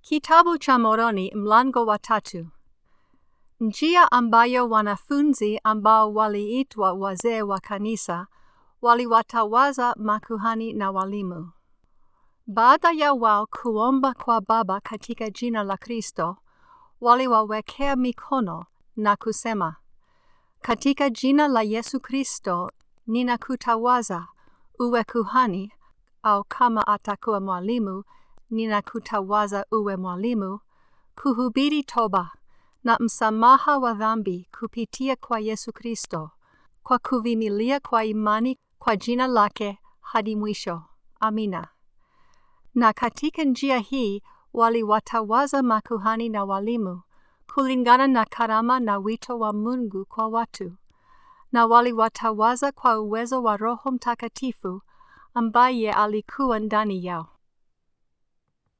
Kitabu cha Moroni mlango wa tatu. Njia ambayo wanafunzi ambao waliitwa wazee wa kanisa waliwatawaza makuhani na walimu. Baada ya wao kuomba kwa Baba katika jina la Kristo, waliwawekea mikono na kusema, katika jina la Yesu Kristo ninakutawaza uwe kuhani, au kama atakuwa mwalimu ninakutawaza uwe mwalimu, kuhubiri toba na msamaha wa dhambi kupitia kwa Yesu Kristo, kwa kuvimilia kwa imani kwa jina lake hadi mwisho. Amina. Na katika njia hii waliwatawaza makuhani na walimu kulingana na karama na wito wa Mungu kwa watu, na waliwatawaza kwa uwezo wa Roho Mtakatifu ambaye alikuwa ndani yao.